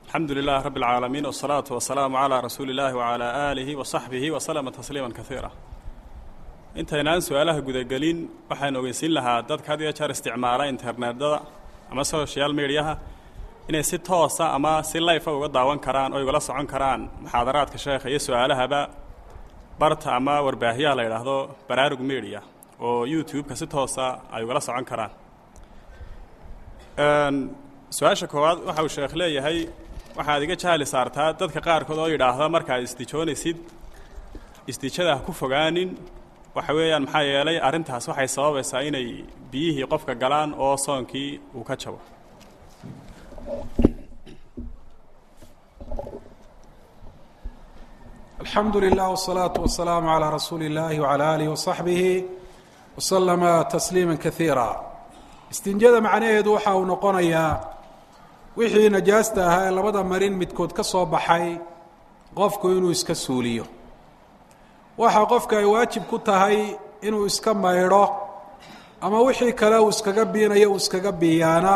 alxamdu lilahi rabi اlcaalamiin wالsalaatu wasalaamu calaa rasuuli اllahi wacalaa aalihi wa saxbihi waslama tasliima kaiira intaynaan su-aalaha gudagelin waxaan ogeysiin lahaa dadka had iyo jeer isticmaala internetada ama social mediaha inay si toosa ama si layfa uga daawan karaan oo igala socon karaan muxaadaraadka sheekha iyo su-aalahaba barta ama warbaahiyaha la yidhaahdo baraarug media oo youtube-ka si toosa ay ugala socon karaan su-aasha koowaad waxa uu sheekh leeyahay waxaad iga jahli saartaa dadka qaarkood oo yidhaahda markaad isdijoonaysid isdijada ha ku fogaanin waxa weeyaan maxaa yeelay arrintaas waxay sababaysaa inay biyihii qofka galaan oo soonkii uu ka jabo alxamdu lilah wالsalaaةu wasalaamu عalى rasuuli اllahi wعalى alih waصaxbihi waslama tasliima kaiira istinjada macnaheedu waxa uu noqonayaa wixii najaasta ahaa ee labada marin midkood ka soo baxay qofku inuu iska suuliyo waxa qofka ay waajib ku tahay inuu iska maydho ama wixii kale uu iskaga biinayo uu iskaga biiyaana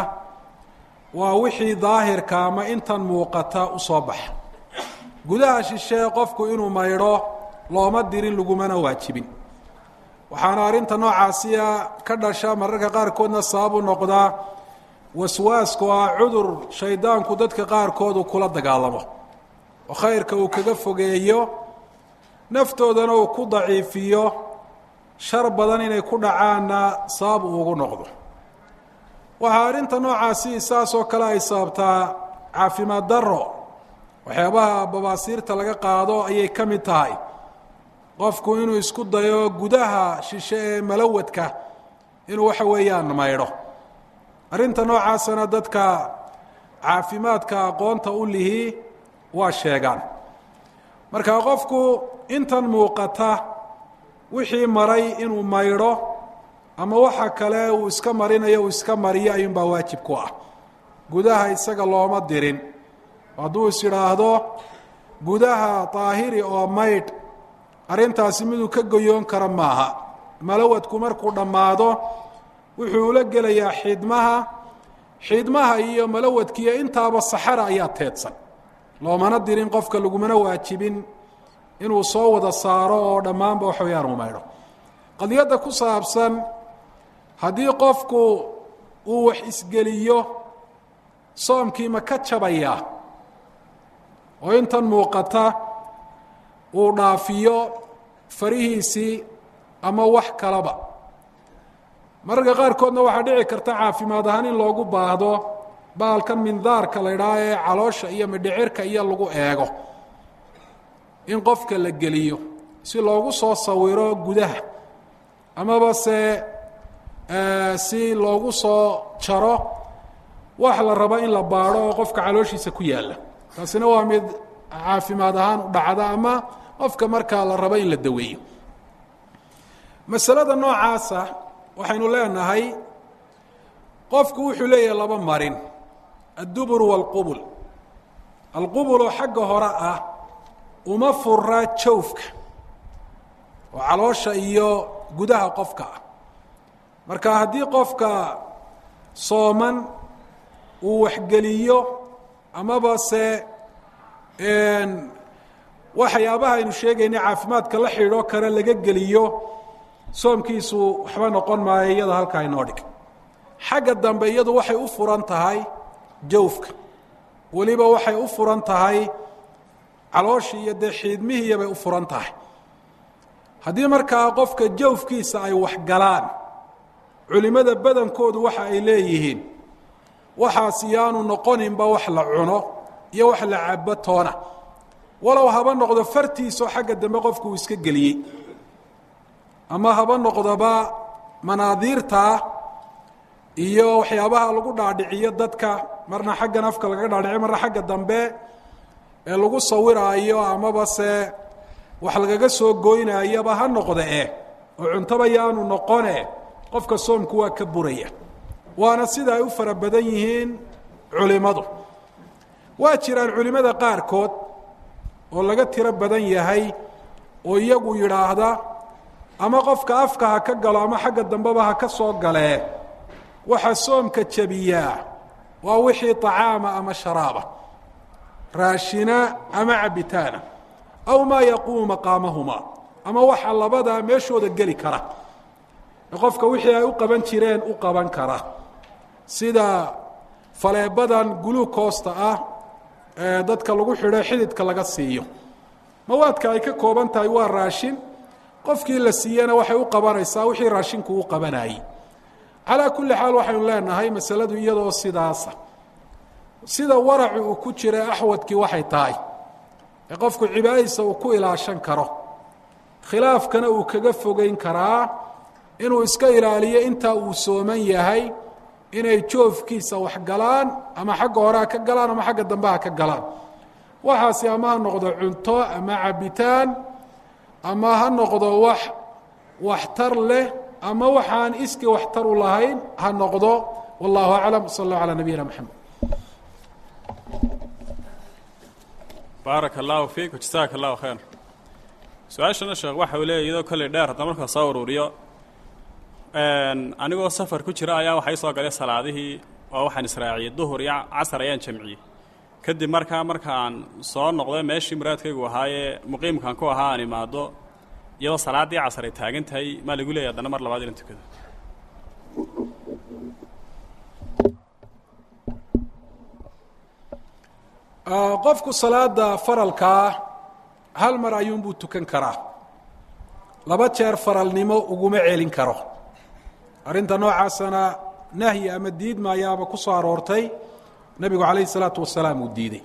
waa wixii daahirka ama intan muuqata u soo baxa gudaha shishee qofku inuu maydho looma dirin lagumana waajibin waxaana arrinta noocaasiya ka dhasha mararka qaarkoodna sababu noqdaa waswaasku ah cudur shaydaanku dadka qaarkood uu kula dagaalamo oo khayrka uu kaga fogeeyo naftoodana uu ku daciifiyo shar badan inay ku dhacaanna sabab uu ugu noqdo waxaa arrinta noocaasi saas oo kale ay sababtaa caafimaad darro waxyaabaha babaasiirta laga qaado ayay ka mid tahay qofku inuu isku dayo gudaha shishe ee malawadka inuu waxa weeyaan maydho arrinta noocaasana dadka caafimaadka aqoonta u lihi waa sheegaan marka qofku intan muuqata wixii maray inuu maydho ama waxa kale uu iska marinayo uu iska mariyo ayuunbaa waajib ku ah gudaha isaga looma dirin hadduu is idhaahdo gudaha daahiri oo maydh arrintaasi miduu ka goyoon kara maaha malawadku markuu dhammaado wuxuu ula gelayaa xidmaha xidmaha iyo malawadkiiyo intaaba saxara ayaa teedsan loomana dirin qofka lagumana waajibin inuu soo wada saaro oo dhammaanba wax wayaan u maydho qadiyadda ku saabsan haddii qofku uu wax isgeliyo soomkii ma ka jabayaa oo intan muuqata uu dhaafiyo farihiisii ama wax kalaba mararka qaarkoodna waxaa dhici karta caafimaad ahaan in loogu baahdo baalkan mindaarka la ydhaha ee caloosha iyo midhicirka iyo lagu eego in qofka la geliyo si loogu soo sawiro gudaha amaba se si loogu soo jaro wax la rabo in la baadho oo qofka calooshiisa ku yaalla taasina waa mid caafimaad ahaan u dhacda ama qofka markaa la rabo in la daweeyo masalada noocaasa waxaynu leenahay qofku wuxuu leeyahay laba marin addubur waalqubul alqubuloo xagga hore ah uma fura jawfka oo caloosha iyo gudaha qofka ah marka haddii qofka sooman uu waxgeliyo amaba se waxyaabaha aynu sheegayna caafimaadka la xidhiidho kale laga geliyo soomkiisu waxba noqon maayo iyada halkaa inoo dhig xagga dambe iyadu waxay u furan tahay jawfka weliba waxay u furan tahay calooshii iyo dee xiidmihiiya bay u furan tahay haddii markaa qofka jawfkiisa ay waxgalaan culimmada badankoodu waxa ay leeyihiin waxaas yaanu noqoninba wax la cuno iyo wax la cabo toona walow haba noqdo fartiisoo xagga dambe qofku uu iska geliyey ama haba noqdoba manaadiirtaa iyo waxyaabaha lagu dhaadhiciyo dadka marna xaggan afka lagaga dhaadhiciyo marna xagga dambe ee lagu sawiraayo amaba se wax lagaga soo goynayaba ha noqde eh oo cuntoba yaanu noqone qofka soomku waa ka buraya waana sida ay u fara badan yihiin culimmadu waa jiraan culimmada qaarkood oo laga tiro badan yahay oo iyagu yidhaahda ama qofka afka ha ka galo ama xagga dambeba ha ka soo galee waxa soomka jebiyaa waa wixii طacaama ama sharaaba raashina ama cabitaana aw maa yaquumu maqaamahumaa ama waxa labadaa meeshooda geli kara ee qofka wixii ay u qaban jireen u qaban kara sida faleebadan guluukoosta ah ee dadka lagu xidho xididka laga siiyo mawaadka ay ka kooban tahay waa raashin qofkii la siiyena waxay u qabanaysaa wixii raashinku u qabanayey calaa kulli xaal waxaynu leenahay masaladu iyadoo sidaasa sida waracu uu ku jira axwadkii waxay tahay ee qofku cibaadadiisa uu ku ilaashan karo khilaafkana uu kaga fogeyn karaa inuu iska ilaaliyo intaa uu sooman yahay inay joofkiisa wax galaan ama xagga hore ha ka galaan ama xagga dambe ha ka galaan waxaasi ama ha noqdo cunto ama cabitaan ama ha noqdo wax waxtar leh ama waxaan iskii waxtar u lahayn ha noqdo wallahu aclam sal allahu calaa nabiyina maxamed baaraka allahu fiik jasaaka allahu khayr su-aashana sheekh waxa uu leeya iyadoo kolley dheer hadda markaa soo ururiyo anigoo safar ku jira ayaa waxay soo galay salaadihii oo waxaan israaciyey duhur iyo casar ayaan jamciyey kadib markaa markaan soo noqday meeshii muraadkaygu ahaayee muqiimkan ku ahaa aan imaado iyadoo salaaddii casar ay taagan tahay maa lagu leeyahy haddana mar labaad inan tukado qofku salaada faralkaa hal mar ayuunbuu tukan karaa laba jeer faralnimo uguma celin karo arrinta noocaasana nahyi ama diid maayaaba ku soo aroortay nebigu calayhi salaatu wasalaam uu diiday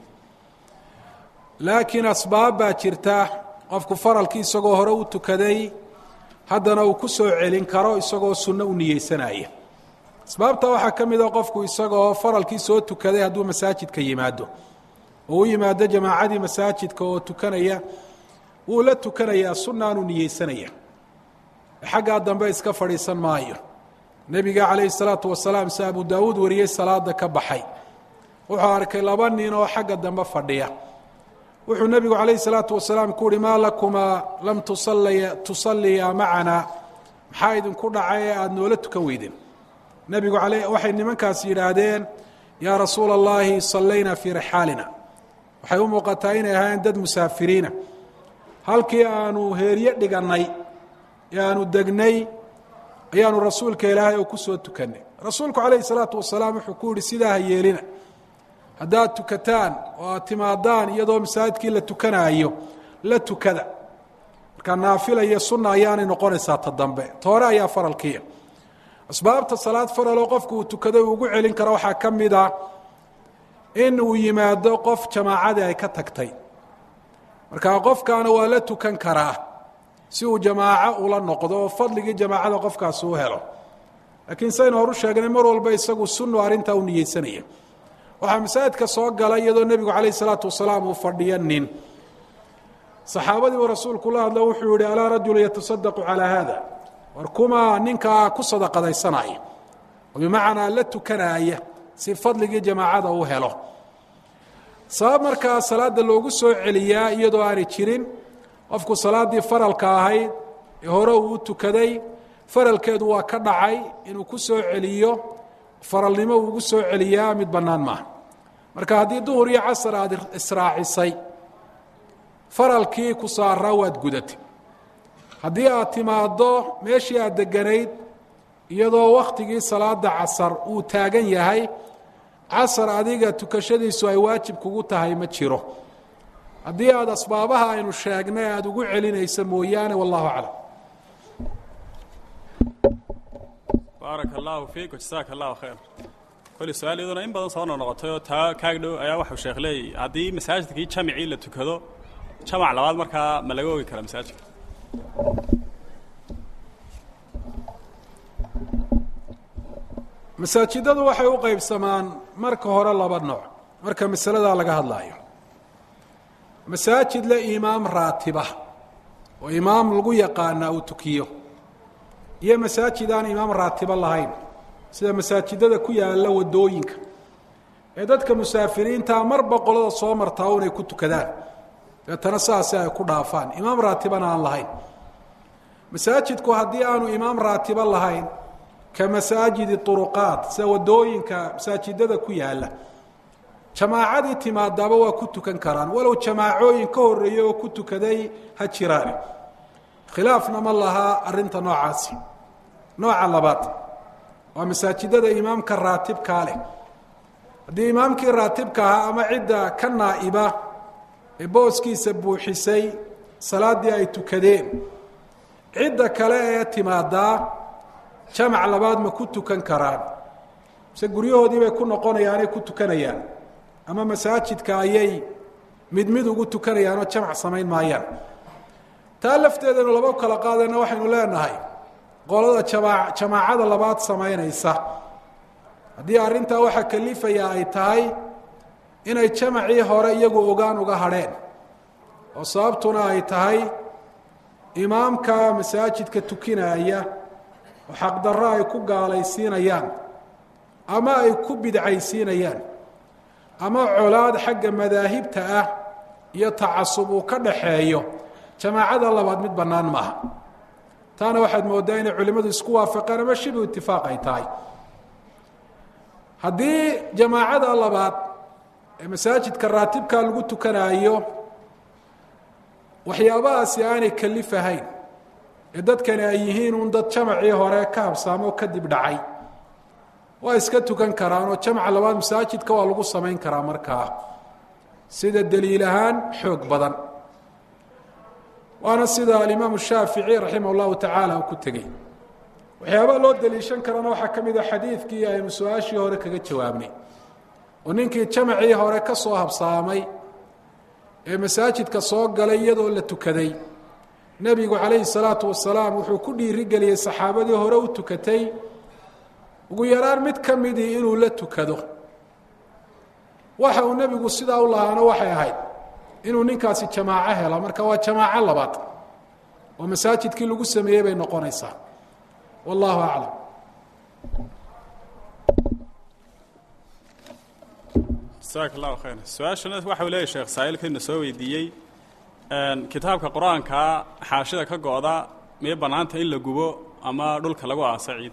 laakiin asbaab baa jirta qofku faralkii isagoo hore u tukaday haddana uu ku soo celin karo isagoo sunno u niyeysanaya asbaabta waxaa ka mid a qofku isagoo faralkii soo tukaday hadduu masaajidka yimaado oo u yimaado jamaacadii masaajidka oo tukanaya wuu la tukanayaa sunnaanuu niyeysanaya xaggaa dambe iska fadhiisan maayo nebiga calayhi salaatu wasalaam si abu daawuud wariyey salaada ka baxay wuxuu arkay laba nin oo xagga dambe fadhiya wuxuu nebigu calayhi salaatu wasalaam ku uhi maa lakumaa lam tusaliya tusalliya macanaa maxaa idinku dhacay ee aada noola tukan weydeen nebigu ale waxay nimankaas yidhaahdeen yaa rasuula allahi sallaynaa fii rixaalina waxay u muuqataa inay ahaayeen dad musaafiriina halkii aanu heeryo dhigannay ee aanu degnay ayaanu rasuulka ilaahay oo ku soo tukannay rasuulku calayhi salaatu wasalaam wuxuu ku yihi sidaa ha yeelina haddaad tukataan oo aad timaadaan iyadoo masaajidkii la tukanaayo la tukada markaa naafila iyo sunna ayaanay noqonaysaa ta dambe toore ayaa faralkiia asbaabta salaad faraloo qofku uu tukado uu ugu celin karo waxaa ka mid a in uu yimaado qof jamaacadii ay ka tagtay markaa qofkaana waa la tukan karaa si uu jamaaco ula noqdo oo fadligii jamaacada qofkaasi u helo laakiin saynu horu sheegnay mar walba isagu sunnu arrintaa u niyeysanaya waxaa masaajidka soo galay iyadoo nebigu calayh isalaatu wasalaam uu fadhiyo nin saxaabadii uu rasuulku la hadlo wuxuu yihi alaa rajulu yatasadaqu calaa haada war kumaa ninkaa ku sadaqadaysanaya oo bimacnaa la tukanaaya si fadligii jamaacada uu helo sabab markaa salaada loogu soo celiyaa iyadoo aanay jirin qofku salaaddii faralka ahayd ee hore uu u tukaday faralkeedu waa ka dhacay inuu ku soo celiyo faralnimo uu ugu soo celiyaa mid bannaan maaha marka haddii duhur iyo casar aada israacisay faralkii ku saaraa waad gudatay haddii aad timaaddo meeshii aad deganayd iyadoo wakhtigii salaada casar uu taagan yahay casar adiga tukashadiisu ay waajib kugu tahay ma jiro haddii aada asbaabaha aynu sheegnay aada ugu celinaysa mooyaane wallahu aclam baaraka allahu fiik jasaaka allahu khayr kolli su-aal iyaduna in badan soo noqnoqotay oo taa kaag dhow ayaa waxuu sheekh leeyay haddii masaajidkii jamicii la tukado jamac labaad markaa ma laga ogi karaa masaajidka masaajidadu waxay u qeybsamaan marka hore laba nooc marka masaladaa laga hadlaayo masaajid le imaam raatiba oo imaam lagu yaqaanaa uu tukiyo iyo masaajid aan imaam raatiba lahayn sida masaajidada ku yaalla waddooyinka ee dadka musaafiriintaa marba qolada soo martaa unay ku tukadaan deetana saasi ay ku dhaafaan imaam raatibana aan lahayn masaajidku haddii aanu imaam raatiba lahayn ka masaajidi uruqaat sida waddooyinka masaajidada ku yaalla jamaacadii timaadaaba waa ku tukan karaan walow jamaacooyin ka horeeyey oo ku tukaday ha jiraane khilaafna ma lahaa arrinta noocaasi nooca labaad waa masaajidada imaamka raatibkaa leh haddii imaamkii raatibka ahaa ama cidda ka naa'iba ee booskiisa buuxisay salaaddii ay tukadeen cidda kale ee timaadaa jamac labaad ma ku tukan karaan mise guryahoodii bay ku noqonayaanay ku tukanayaan ama masaajidka ayay mid mid ugu tukanayaan oo jamac samayn maayaan taa lafteedanu laba kala qaadayna waxaynu leenahay qolada jamaa jamaacada labaad samaynaysa haddii arrintaa waxaa kalifaya ay tahay inay jamacii hore iyagu ogaan uga hadheen oo sababtuna ay tahay imaamka masaajidka tukinaya oo xaqdarro ay ku gaalaysiinayaan ama ay ku bidcaysiinayaan ama colaad xagga madaahibta ah iyo tacasub uu ka dhaxeeyo jamaacada labaad mid bannaan maaha taana waxaad mooddaa inay culimmadu isku waafaqeen ama shibu itifaaq ay tahay haddii jamaacada labaad ee masaajidka raatibka lagu tukanaayo waxyaabahaasi aanay kalifahayn ee dadkani ay yihiin un dad jamacii hore ka habsaamoo kadib dhacay waa iska tukan karaan oo jamca labaad masaajidka waa lagu samayn karaa markaa sida daliil ahaan xoog badan waana sida alimaamu shaafici raximah llahu tacaala uu ku tegey waxyaabaha loo daliishan karana waxaa ka mid a xadiidkii aynu su-aashii hore kaga jawaabnay oo ninkii jamacii hore ka soo habsaamay ee masaajidka soo galay iyadoo la tukaday nebigu calayhi salaatu wasalaam wuxuu ku dhiirigeliyey saxaabadii hore u tukatay ugu yaraan mid ka midii inuu la tukado waxa uu nebigu sidaa u lahaana waxay ahayd inuu ninkaasi jamaaco helo marka waa jamaaco labaad oo masaajidkii lagu sameeyey bay noqonaysaa wallahu aclam jasaak allahu khayr su-aashana waxa uu leeyahy sheekh saa'ilkayna soo weydiiyey kitaabka qur-aankaa xaashida ka go-da miyay bannaanta in la gubo ama dhulka lagu aasa ciid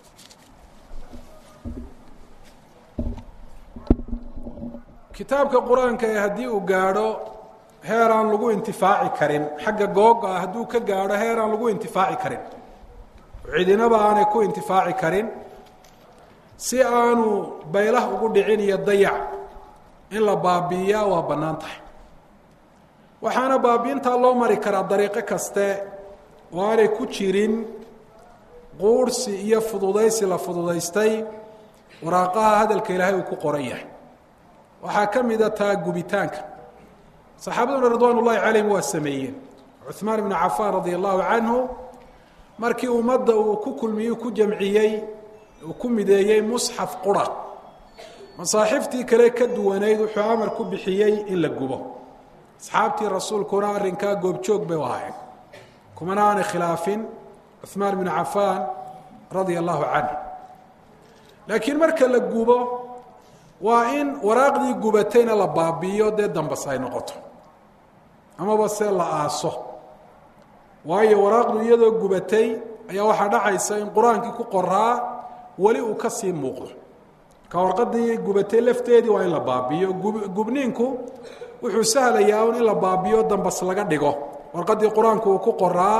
kitaabka qur-aanka ee haddii uu gaadho heer aan lagu intifaaci karin xagga googa ah hadduu ka gaadho heer aan lagu intifaaci karin cidinaba aanay ku intifaaci karin si aanu baylah ugu dhicin iyo dayac in la baabi'iyaa waa bannaan tahay waxaana baabi'intaa loo mari karaa dariiqo kaste oo aanay ku jirin quurhsi iyo fududaysi la fududaystay waraaqaha hadalka ilaahay uu ku qoran yahay waxaa ka mida taa gubitaanka saxaabaduna ridwaan ullahi calayhim waa sameeyeen cuثmaan ibnu cafaan radia allahu canhu markii ummadda uu ku kulmiyey ku jamciyey uu ku mideeyey musxaf qura masaaxiftii kale ka duwanayd wuxuu amar ku bixiyey in la gubo asxaabtii rasuulkuna arrinkaa goobjoog bay u ahaayeen kumana aanay khilaafin cuثmaan bnu cafaan radia allahu canhu laakiin marka la gubo waa in waraaqdii gubatayna la baabi'iyo dee dambas ay noqoto amaba se la aaso waayo waraaqdu iyadoo gubatay ayaa waxaa dhacaysa in qur-aankii ku qoraa weli uu ka sii muuqdo ka warqadii gubatay lafteedii waa in la baabi'iyo gubniinku wuxuu sahlayaa un in la baabi'iyo dambas laga dhigo warqadii qur-aanku uu ku qoraa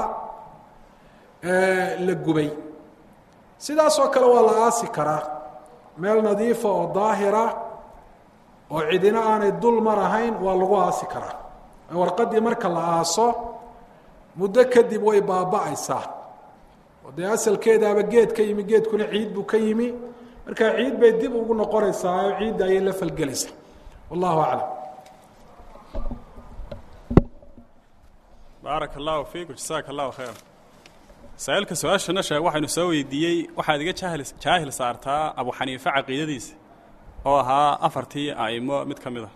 la gubay sidaasoo kale waa la aasi karaa meel nadiifa oo daahira oo cidina aanay dul mar ahayn waa lagu aasi karaa warqadii marka la aaso muddo kadib way baaba'aysaa oo dee asalkeedaaba geed ka yimi geedkuna ciid buu ka yimi markaa ciid bay dib ugu noqonaysaa oo ciidda ayay la falgelaysaa wallahu aclam baaraka allahu fiikum jasaaka allahu khayr saa-iilka su-aashana sheeg waxaynu soo weydiiyey waxaad iga jaahil jaahil saartaa abu xaniife caqiidadiisa oo ahaa afartii a'imo mid ka mid a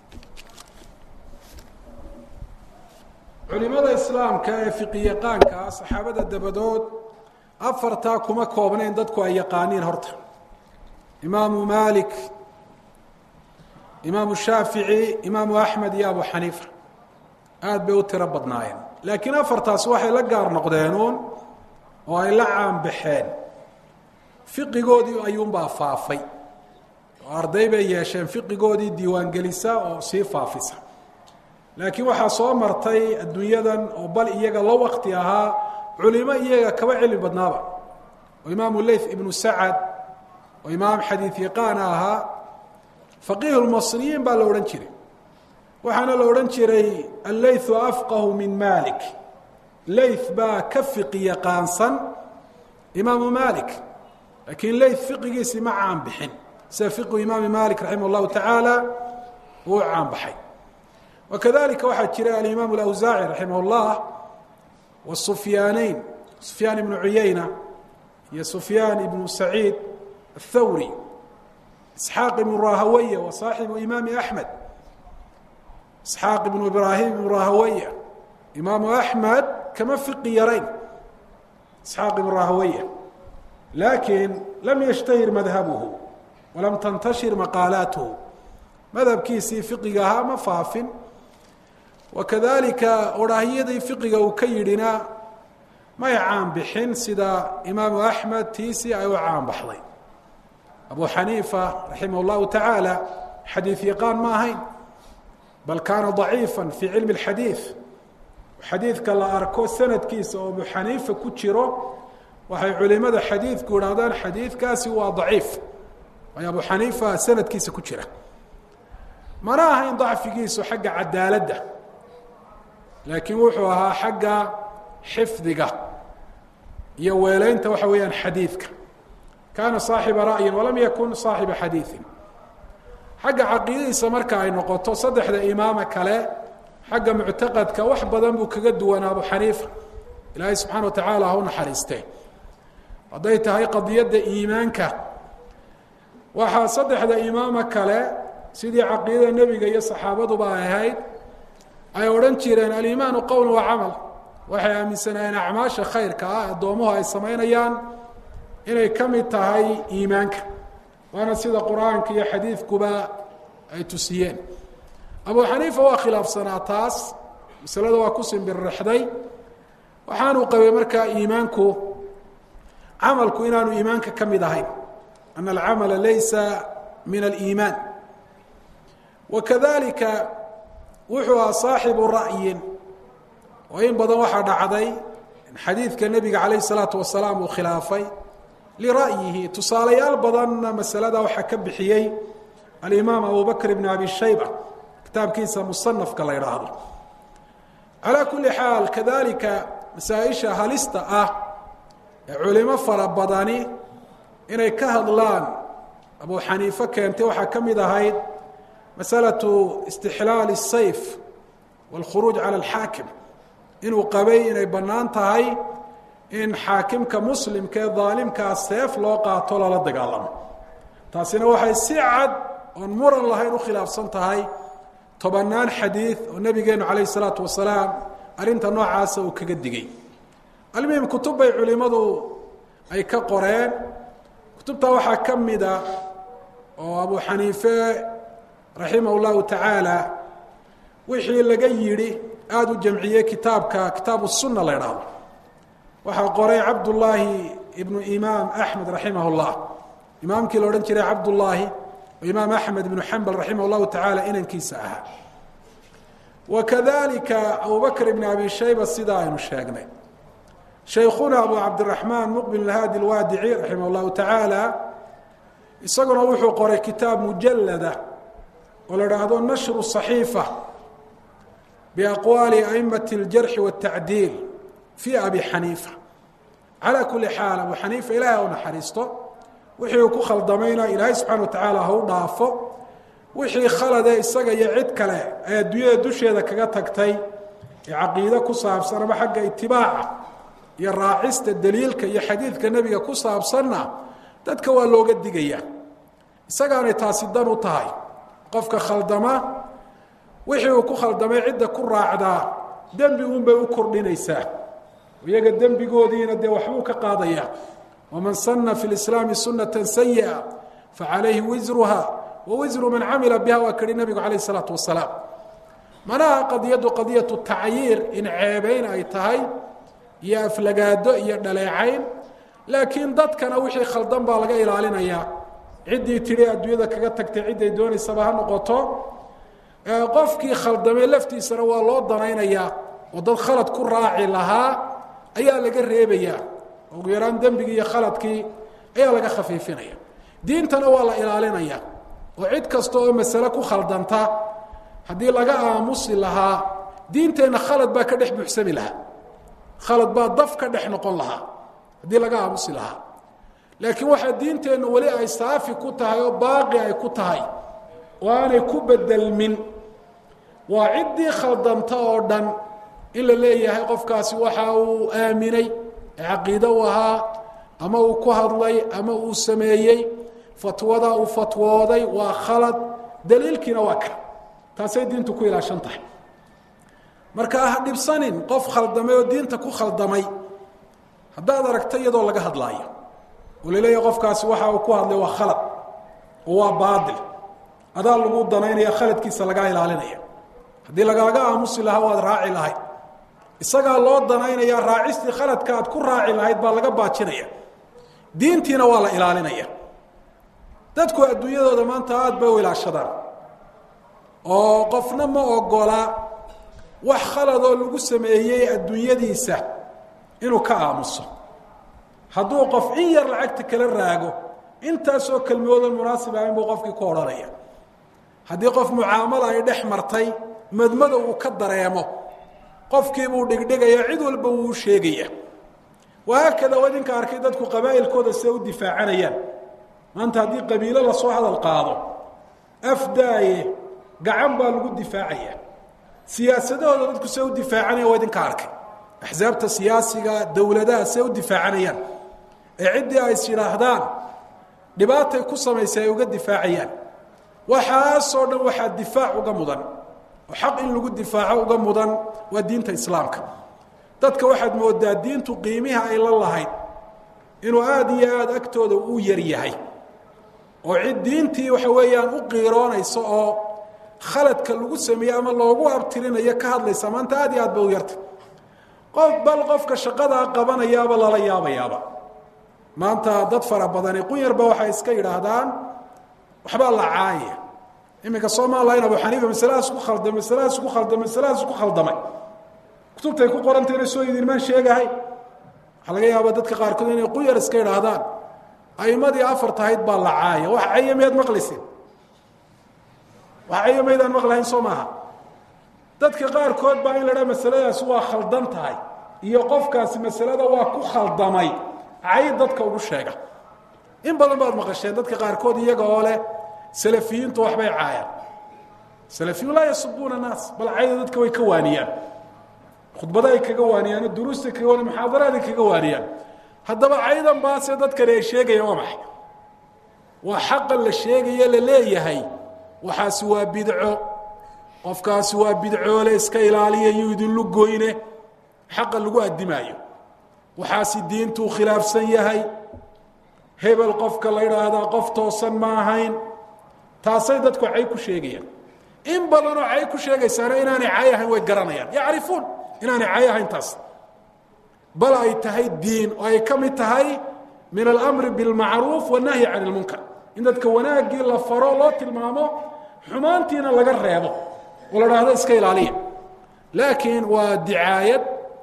culimada islaamka ee fiqiyaqaanka saxaabada dabadood afartaa kuma koobnayn dadku ay yaqaaniin horta imaamu malik imaamu shaafici imaamu axmed iyo abu xaniifa aada bay u tiro badnaayeen laakiin afartaas waxay la gaar noqdeenuun oo ay la caanbaxeen fiqigoodii ayuunbaa faafay oo arday bay yeesheen fiqigoodii diiwaangelisa oo sii faafisa laakiin waxaa soo martay adduunyadan oo bal iyaga la wakti ahaa culimo iyaga kaba cilmi badnaaba oo imaamu leyth ibnu sacad oo imaam xadiid yaqaana ahaa faqiih lmasriyiin baa la odhan jiray waxaana la odhan jiray alleythu afqahu min malik leyth baa ka fiqi yaqaansan imaamu malik laakiin leyth fiqigiisii ma caan bixin sida fiqhu imaami malik raximah اllahu tacaala uu caan baxay wakadalika waxaa jiray alimaam اlawsaaci raximah اllah wasufyaaneyn sufyaan ibnu cuyeyna iyo sufyaan ibnu saciid athawri isxaaq ibnu rahawaya wa saaxibu imaami axmed isxaaq ibnu ibraahim ibnu rahawaya imaamu axmed kama fiqi yarayn isxaaq ibnu rahawaya laakiin lam yashtahir madhabuhu walam tantashir maqaalaatuhu madhabkiisii fiqiga ahaa ma faafin wakadalika odhaahyadii fiqiga uu ka yidhina may caan bixin sida imaamu axmed tiisii ay u caan baxday abu xaniifa raximah اllahu tacaala xadiid yaqaan ma ahayn bal kaana ضaciifa fi cilmi اxadiid xadiidka la arko sanadkiisa oo abu xaniifa ku jiro waxay culimada xadiidku idhahdaan xadiidkaasi waa daciif waayo abu xaniifa sanadkiisa ku jira mana ahayn dacfigiisu xagga cadaaladda laakiin wuxuu ahaa xagga xifdiga iyo weeleynta waxa weeyaan xadiidka kaana saaxiba ra'yin walam yakun saaxiba xadiiin xagga caqiidadiisa marka ay noqoto saddexda imaama kale xagga muctaqadka wax badan buu kaga duwanaa abu xaniifa ilaahay subxana wa tacaala ha u naxariistee hadday tahay qadiyadda iimaanka waxaa saddexda imaama kale sidii caqiidada nebiga iyo saxaabaduba ay ahayd ay odhan jireen alimaanu qowl wa camal waxay aaminsanaayeen acmaasha khayrka ah addoomuhu ay samaynayaan inay ka mid tahay iimaanka waana sida qur-aanka iyo xadiidkuba ay tusiyeen abu xaniifa waa khilaafsanaa taas masalada waa ku simbirrixday waxaanuu qabay markaa iimaanku camalku inaanu iimaanka ka mid ahayn ana alcamala laysa min aliimaan wakadalika wuxuu ahaa saaxibu ra'yin oo in badan waxaa dhacday in xadiidka nebiga calayh isalaatu wasalaam uu khilaafay lira'yihi tusaalayaal badanna masalada waxaa ka bixiyey alimaam abu bakr ibn abi shayba kitaabkiisa musanafka la idhaahdo calaa kulli xaal kadalika masaa-isha halista ah ee culimo fara badani inay ka hadlaan abu xaniife keentay waxaa ka mid ahayd masalatu istixlaal الsayf wاlkhuruuj cala alxaakim inuu qabay inay bannaan tahay in xaakimka muslimka ee daalimkaa seef loo qaato lala dagaalamo taasina waxay si cad oon muran lahayn u khilaafsan tahay tobannaan xadiid oo nebigeenu calayh isalaatu wasalaam arrinta noocaasa uu kaga digay almuhim kutub bay culimmadu ay ka qoreen kutubtaa waxaa ka mida oo abu xaniife raximah اllahu tacaala wixii laga yidhi aada u jamciyey kitaabka kitaabu sunna la idhaahdo waxaa qoray cabdullaahi ibnu imaam axmed raximah اllah imaamkii la odhan jiray cabdullaahi oo imaam axmed ibnu xambal raximah اllahu tacaala inankiisa ahaa wakadalika abu bakr ibn abi shayba sidaa aynu sheegnay shaykhuna abu cabdiraxmaan muqbil haadi lwaadici raximah اllahu tacaala isaguna wuxuu qoray kitaab mujalada oo la dhaahdo nashru صaxiifa biaqwaali aimati اljarxi wاtacdiil fi abi xaniifa calaa kuli xaal abu xaniifa ilahay u naxariisto wixii uu ku khaldamayna ilaahay subxana wa tacaala ha u dhaafo wixii khalade isaga iyo cid kale ay adduunyada dusheeda kaga tagtay ee caqiide ku saabsan ama xagga itibaaca iyo raacista daliilka iyo xadiidka nebiga ku saabsanna dadka waa looga digaya isagaanay taasi dan u tahay qofka khaldama wixii uu ku khaldamay cidda ku raacdaa dembi unbay u kordhinaysaa iyaga dembigoodiina dee waxbuu ka qaadaya waman sana fi lislaami sunata sayi'a facalayhi wisruha wa wisru man camila biha waa kidhi nabigu calayh isalaatu wasalaam manaha qadiyaddu qadiyatu tacyiir in ceebeyn ay tahay iyo aflagaado iyo dhaleecayn laakiin dadkana wixii khaldan baa laga ilaalinayaa ciddii tidhi adduunyada kaga tagtay cidday doonaysaba ha noqoto qofkii khaldamay laftiisana waa loo danaynayaa oo dad khalad ku raaci lahaa ayaa laga reebayaa ugu yaraan dembigii iyo khaladkii ayaa laga khafiifinaya diintana waa la ilaalinaya oo cid kasta oo masale ku khaldanta haddii laga aamusi lahaa diinteenna khalad baa ka dhex buuxsami lahaa khalad baa daf ka dhex noqon lahaa haddii laga aamusi lahaa laakiin waxaa diinteennu weli ay saafi ku tahay oo baaqi ay ku tahay oo aanay ku bedelmin waa ciddii khaldanta oo dhan in la leeyahay qofkaasi waxa uu aaminay ee caqiide u ahaa ama uu ku hadlay ama uu sameeyey fatwada uu fatwooday waa khalad daliilkiina waa ka taasay diintu ku ilaashan tahay marka ha dhibsanin qof khaldamay oo diinta ku khaldamay haddaad aragta iyadoo laga hadlaayo oo la leeyahay qofkaasi waxa uu ku hadlay waa khalad oo waa baadil adaa lagu danaynaya khaladkiisa lagaa ilaalinaya haddii lagaaga aamusi lahaa waad raaci lahayd isagaa loo danaynaya raacistii khaladka aad ku raaci lahayd baa laga baajinaya diintiina waa la ilaalinaya dadku adduunyadooda maanta aada bay u ilaashadaan oo qofna ma ogola wax khaladoo lagu sameeyey adduunyadiisa inuu ka aamuso hadduu qof in yar lacagta kala raago intaasoo kelmoodan munaasib ahayn buu qofkii ku odhanaya haddii qof mucaamalo ay dhex martay madmada uu ka dareemo qofkiibuu dhigdhigaya cid walba wuu sheegaya wahaakada waa idinka arkay dadku qabaa'ilkooda siday u difaacanayaan maanta haddii qabiilo lasoo hadal qaado afdaaye gacan baa lagu difaacaya siyaasadahooda dadku siday u difaacanayaan waa idinka arkay axsaabta siyaasiga dowladaha siday u difaacanayaan ee ciddii ay is yidhaahdaan dhibaatay ku samaysay ay uga difaacayaan waxaasoo dhan waxaa difaac uga mudan oo xaq in lagu difaaco uga mudan waa diinta islaamka dadka waxaad moodaa diintu qiimiha ay la lahayd inuu aada iyo aada agtooda u yar yahay oo cid diintii waxa weeyaan u qiiroonaysa oo khaladka lagu sameeyey ama loogu abtirinayo ka hadlaysa maanta aad iyo aad ba u yarta qof bal qofka shaqadaa qabanayaaba lala yaabayaaba maanta dad fara badani qunyarba waxay iska yidhaahdaan waxbaa la caayaya iminka somalilan abu xaniifa masaladaas ku khaldamay masaladaas ku khaldamay masaladaas ku khaldamay kutubtay ku qorantayna soo idinmaan sheegahay waxaa laga yaabaa dadka qaarkood inay quyar iska idhaahdaan aimadii afar tahayd baa la caaya wax caya miyaad maqlaysin wax caya maydaan maqlahayn soo maaha dadka qaarkood baa in la dhaa masaladaasi waa khaldan tahay iyo qofkaasi masalada waa ku khaldamay cay dadka ugu sheega in badan baad maqasheen dadka qaarkood iyaga oo leh salafiyiintu waxbay caayaan salafiyun laa yasubuuna naas bal cayda dadka way ka waaniyaan khudbada ay kaga waaniyaan duruusta kaga waaniyan muxaadaraada kaga waaniyaan haddaba caydan baase dadkani ay sheegayaan waa maxay waa xaqa la sheegaye la leeyahay waxaasi waa bidco qofkaasi waa bidcoole iska ilaaliya yuu idinlu goyne xaqa lagu addimaayo waxaasi diintuu khilaafsan yahay hebel qofka la idhaahdaa qof toosan ma ahayn taasay dadku cay ku sheegayaan in badanoo cay ku sheegaysaana inaanay cay ahayn way garanayaan yacrifuun inaanay cay ahayn taas bal ay tahay diin oo ay ka mid tahay min alamri bilmacruuf wannahyi can ilmunkar in dadka wanaaggii la faro loo tilmaamo xumaantiina laga reebo oo la dhahdo iska ilaaliya laakiin waa dicaayad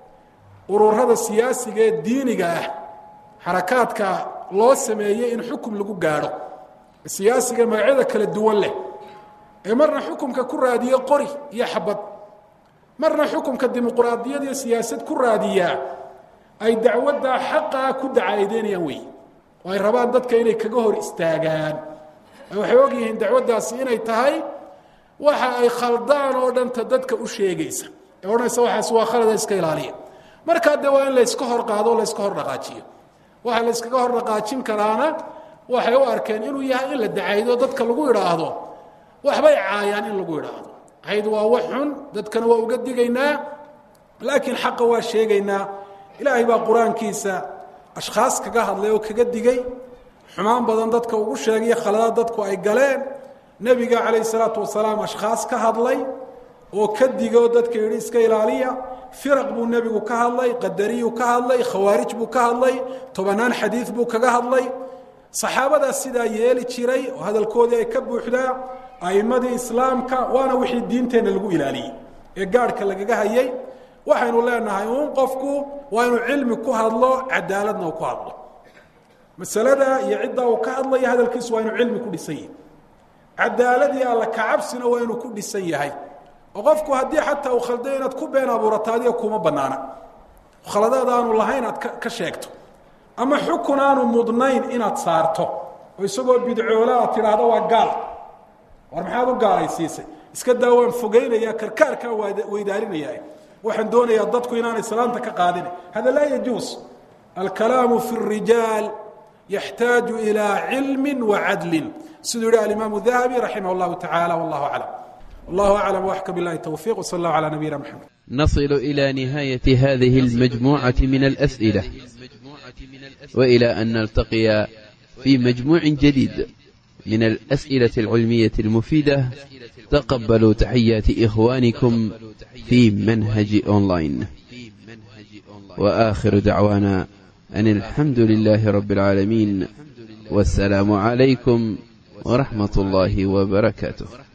ururada siyaasiga ee diiniga ah xarakaadka loo sameeyey in xukum lagu gaadho siyaasiga magacyada kala duwan leh ee marna xukumka ku raadiye qori iyo xabad marna xukumka dimuqraadiyad iyo siyaasad ku raadiyaa ay dacwaddaa xaqaa ku dacaadeynayaan wey oo ay rabaan dadka inay kaga hor istaagaan waxay og yihiin dacwaddaasi inay tahay waxa ay khaldaan oo dhanta dadka u sheegaysa ee odhanaysa waxaas waa khalada iska ilaaliya markaa dee waa in layska hor qaado o layska hor dhaqaajiyo waxa la yskaga hor dhaqaajin karaana waxay u arkeen inuu yahay in la dacaydo dadka lagu idhaahdo waxbay caayaan in lagu idhaahdo cayd waa wax xun dadkana waa uga digaynaa laakiin xaqa waa sheegaynaa ilaahay baa qur-aankiisa ashkhaas kaga hadlay oo kaga digay xumaan badan dadka ugu sheegaya khaladaad dadku ay galeen nebiga calayh salaatu wasalaam ashkhaas ka hadlay oo ka diga oo dadka yidhi iska ilaaliya firaq buu nebigu ka hadlay qadariyuu ka hadlay khawaarij buu ka hadlay tobanaan xadiid buu kaga hadlay saxaabadaas sidaa yeeli jiray oo hadalkoodii ay ka buuxdaa a'imadii islaamka waana wixii diinteenna lagu ilaaliyey ee gaadhka lagaga hayay waxaynu leenahay uun qofku waa inuu cilmi ku hadlo cadaaladna uu ku hadlo masalada iyo ciddaa uu ka hadlaya hadalkiisu waa inuu cilmi ku dhisan yahay cadaaladii alla kacabsina waa inuu ku dhisan yahay oo qofku haddii xataa uu khalday inaad ku been abuurato adiga kuma banaana khaladaad aanu lahayn aad ka sheegto ama xukun aanu mudnayn inaad saarto oo isagoo bidcoola aad tidhaahdo waa gaal war maxaad u gaalaysiisay iska daa waan fogeynaya karkaarkaa weydaarinaya waxaan doonayaa dadku inaanay salaanta ka qaadina hada laa yajuus alkalaamu fi الrijaal yaxtaaju ilى cilmi wacadli siduu yihi alimaamu dahabi raximah اllahu taعala wallahu aclam wallahu aclam waxka bilahi towfiq wsal اllahu calى nabiyina mxamed نصل إلى نهاية هذه المجموعة من الأسئلة وإلى أن نلتقي في مجموع جديد من الأسئلة العلمية المفيدة تقبلوا تحيات إخوانكم في منهج أونلاين وآخر دعوانا أن الحمد لله رب العالمين والسلام عليكم ورحمة الله وبركاته